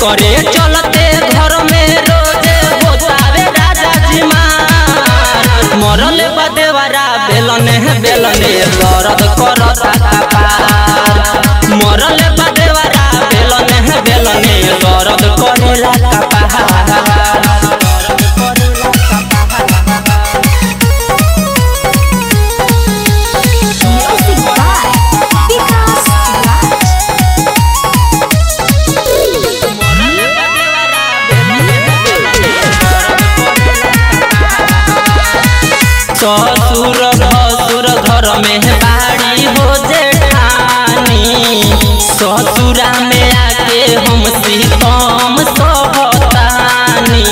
करे चलते घर में रोजे होतावे राजा जी मार मरल बदेवरा बेलने बेलने दर्द करता कपार मरल बदेवरा बेलने बेलने दर्द करेला कपार Music by Vikas Raj. ससुर भसुर घर में बाड़ी हो जेठानी ससुरा में आके हम सीतम सहतानी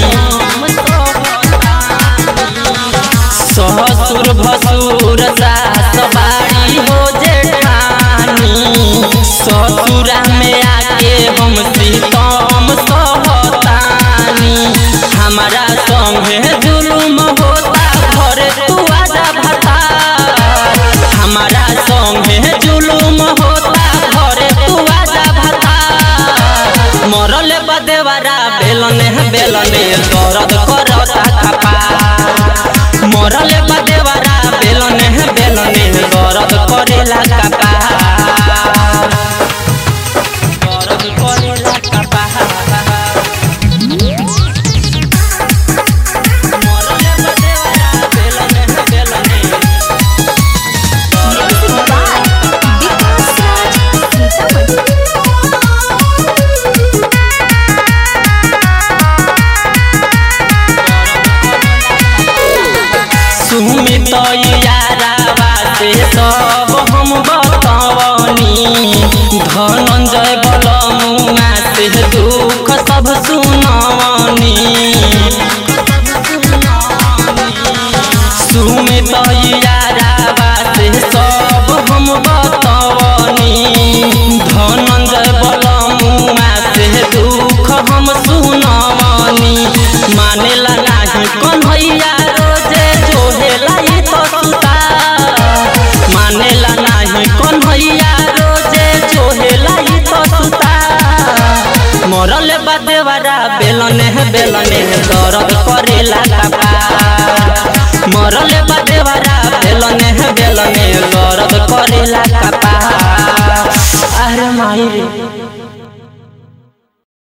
ससुर भसुर सास बाड़ी हो जेठानी ससुरा में आके हम सीतम सहतानी हमारा संगे जुलुम होता घरे तू आजा भता हमारा संगे जुलुम होता घरे तू आजा भता मरल बदेवरा बेलने बेलने दर्द करता खपा मरल बदेवरा बेलने बेलने दर्द करेला कपा दर्द करेला कपा मरल बदेवरा बेलने बेलने Music by Vikas Raj. Sitaman. Sumit यारावा से सब हम बतवनी धनंजय बलमुआ से दुख सब सुनवनी सुमित यारावा से सब हम बतवनी धनंजय बलमुआ से दुख हम सुनवनी मानेला नाही कन्हैया रोजे जोहेला ई तो सुता मानेला नाही कन्हैया रोजे जोहेला ई तो सुता मरल बदेवरा बेलने बेलने